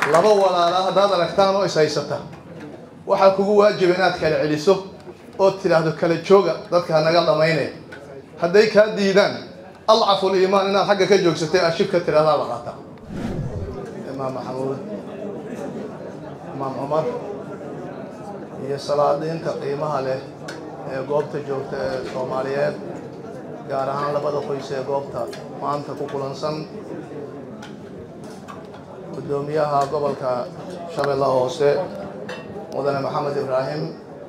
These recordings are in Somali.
laba walaala haddaad aragtaan oo is haysata waxaa kugu waajiba inaad kala celiso ood tidhaahdo kala jooga dadka hanaga dhammaynaya hadday kaa diidaan alcaful iimaan inaad xagga ka joogsatay ashibka tidhahdaa la qaata imaam maxamuud imaam cumar iyo salaadiinta qiimaha leh ee goobta joogta ee soomaaliyeed gaar ahaan labada qoys ee goobta maanta ku kulansan guddoomiyaha gobolka shabeelle hoose mudane maxamed ibraahim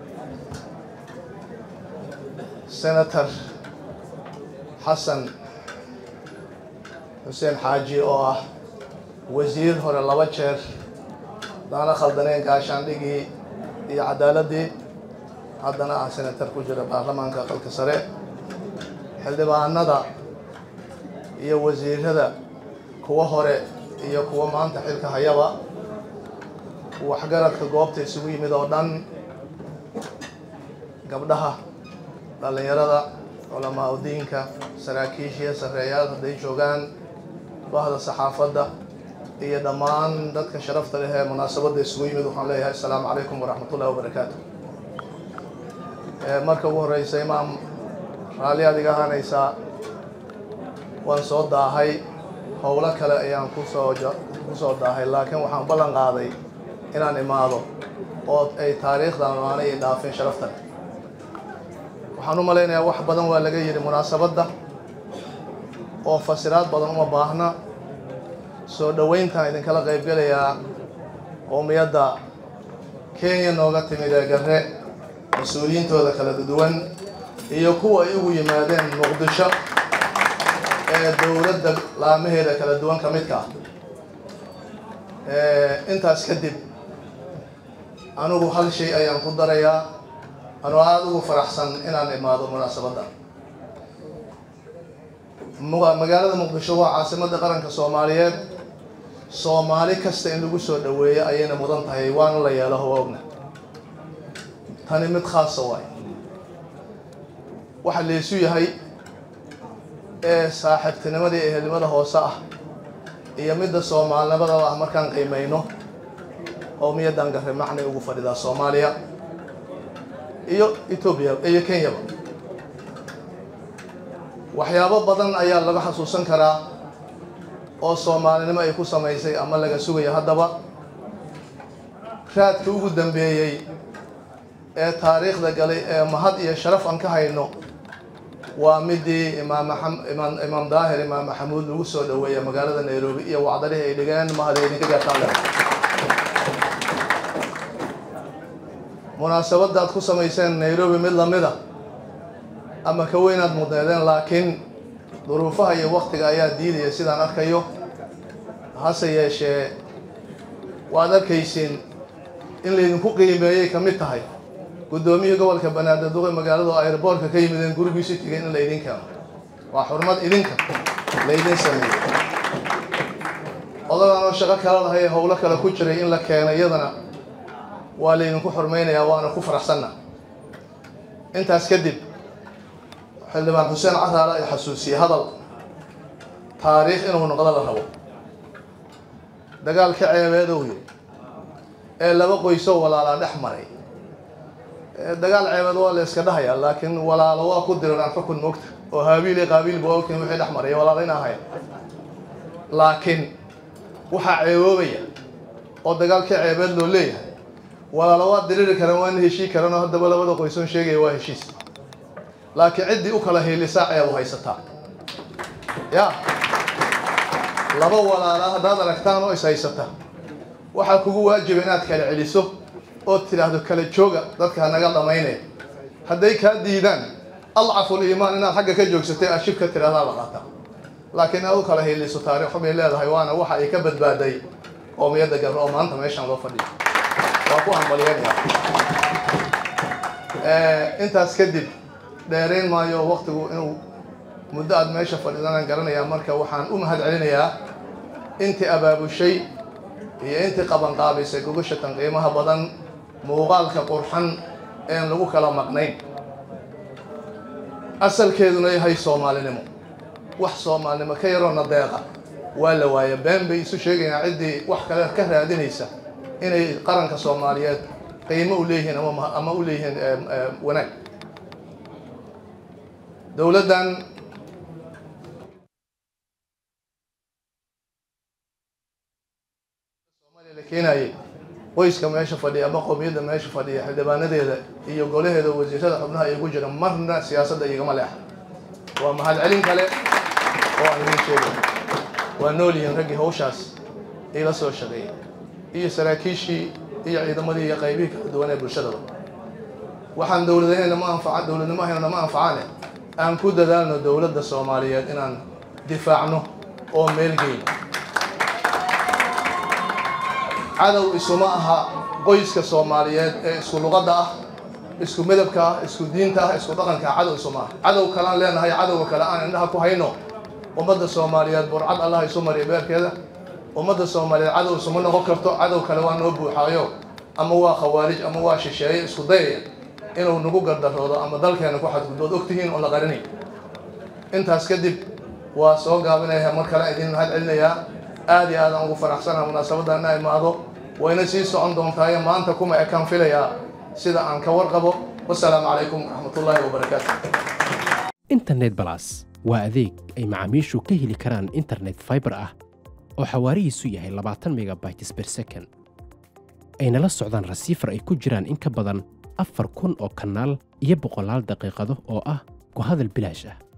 senator xasan xuseen xaaji oo ah wasiir hore laba jeer daana khaldaneen gaashaandhigii iyo cadaaladii haddana ah senator ku jira baarlamaanka qalka sare xildhibaanada iyo wasiirada kuwa hore iyo kuwa maanta xilka hayaba waxgaradka goobta isugu yimid oo dhan gabdhaha dhallinyarada culamaa udiinka saraakiishiya sarreeyaal hadday joogaan bahda saxaafadda iyo dhammaan dadka sharafta leh ee munaasabadda isugu yimid waxaan leeyahay assalaamu calaykum waraxmatullahi wabarakaatu marka ugu horeysa imaam raalli aad iga ahaanaysaa waan soo daahay howlo kale ayaan kusoo kusoo daahay laakiin waxaan ballan qaaday inaan imaado oo ay taariikhdan aanay dhaafin sharafta leh waxaan u malaynayaa wax badan waa laga yidhi munaasabadda oo fasiraad badan uma baahna soo dhoweyntaan idinkala qaybgelayaa qowmiyadda kenya nooga timid ee garre mas-uuliyiintooda kala duwan iyo kuwa ay ugu yimaadeen muqdisho ee dowladda laamaheeda kala duwan ka midka ah intaas kadib anigu hal shay ayaan ku darayaa anoo aada ugu faraxsan inaan imaado munaasabadda magaalada muqdisho waa caasimadda qaranka soomaaliyeed soomaali kasta in lagu soo dhoweeyo ayayna mudan tahay waana la yeelo hawa ogna tani mid khaasa waay waxa laysu yahay ee saaxiibtinimadii ehelnimada hoose ah iyo midda soomaalnimadaba ah markaan qiimayno qowmiyaddan garre macnay ugu fadhidaa soomaaliya iyo etoobiya iyo kenyaba waxyaabo badan ayaa laga xasuusan karaa oo soomaalinimo ay ku samaysay ama laga sugayo haddaba raadka ugu dambeeyey ee taariikhda galay ee mahad iyo sharaf aan ka hayno waa midii imaam imaam imaam daahir imaam maxamuud lagu soo dhoweeya magaalada nairobi iyo wacdalihii ay dhigeen mahada idinka gaartaan leh munaasabadda aad ku samayseen nairobi mid lamida ama ka weynaad mudneedeen laakiin duruufaha iyo waktiga ayaa diidaya sidaan arkayo hase yeeshee waad arkaysiin in laydinku qiimeeyay ka mid tahay guddoomiyii gobolka banaadir duqe magaaladu airboortka ka yimideen gurigiisu tegeen in laydin keeno waa xurmad idinka laydin sameeyey odagaan oo shaqo kala lahay howlo kale ku jiray in la keeno iyadana waa laydinku xurmaynayaa waana ku faraxsanna intaas kadib xildhibaan xuseen caraala ay xasuusiyey hadal taariikh inuu noqdo la rabo dagaalka ceebeedowyo ee laba qoysoo walaalaa dhex maray dagaal ceebeed waa la iska dhahayaa laakiin walaalo waa ku diraraan xukun moogta oo haabiil iyo qaabiil ba ogtiin wixii dhex maray walaalo in ahayn laakiin waxaa ceeboobaya oo dagaalka ceebeed loo leeyahay walaalo waa diriri karaan waana heshii karaan oo haddaba labada qoysoon sheegaya waa heshiis laakiin ciddii u kala hiilisaa ceebu haysataa ya laba walaala haddaad aragtaan oo is haysata waxaa kugu waajiba inaad kala celiso ood tidhaahdo kala jooga dadka hanaga dhammaynaya hadday kaa diidaan alcaful iimaan inaad xagga ka joogsatay ashibka tidhahdaa la qaata laakiin aad u kala hiiliso taariikh bay leedahay waana waxa ay ka badbaaday qoomiyadda garre oo maanta meeshaan loo fadhiyo waa ku hambalyanaya intaas kadib dheerayn maayo waktigu inuu muddo aad meesha fadhidanaan garanayaa marka waxaan u mahad celinayaa intii abaabushay iyo intii qabanqaabisay gogashatan qiimaha badan muuqaalka qurxan een lagu kala maqnayn asalkeeduna yahay soomaalinimo wax soomaalinimo ka yaroona deeqa waa la waaya been bay isu sheegayaan ciddii wax kale ka raadinaysa inay qaranka soomaaliyeed qiimo u leeyihiin ama ama u leeyihiin wanaag dowladdan soomaaliya la keenayay qoyska meesha fadhiya ama qowmiyadda meesha fadhiya xildhibaanadeeda iyo golaheeda wasiirada xubnaha ay ku jira marna siyaasadda igama leexa waa mahadcelin kale oo aan idiin sheegay waa nool yihiin raggii hawshaas ila soo shaqeeyay iyo saraakiishii iyo ciidamadii iyo qaybihii kala duwan ee bulshadaba waxaan dowladaheenna ma anfaca dowladnimaheenna ma anfacaane aan ku dadaalno dowladda soomaaliyeed inaan difaacno oo meelgeyno cadow isuma aha qoyska soomaaliyeed ee isku luqadda ah isku midabka ah isku diinta ah isku dhaqanka ah cadow isuma aha cadow kalean leenahay cadowga kale aan indhaha ku hayno ummadda soomaaliyeed burcad allah isu mariya beerkeeda ummadda soomaaliyeed cadow isuma noqon karto cadow kale waa noo buuxaayo ama waa khawaarij ama waa shisheeye isku dayaya inuu nagu gardaroodo ama dalkeena ku xadgudbood ogtihiin oo la qarinay intaas kadib waa soo gaabinaya mar kale idin mahad celinayaa aad iyo aadaan ugu faraxsanaha munaasabadana imaado wayna sii socon doontaayo maanta kuma ekaan filayaa sida aan ka warqabo wasalaamu calaykum waraxmatullaahi wabarakaatu internet balas waa adeeg ay macaamiishu ka heli karaan internet fiber ah oo xawaarihiisu yahay labaatan megabytes per second ayna la socdaan rasiifar ay ku jiraan in ka badan afar kun oo kanaal iyo boqolaal daqiiqado oo ah ku hadal bilaash ah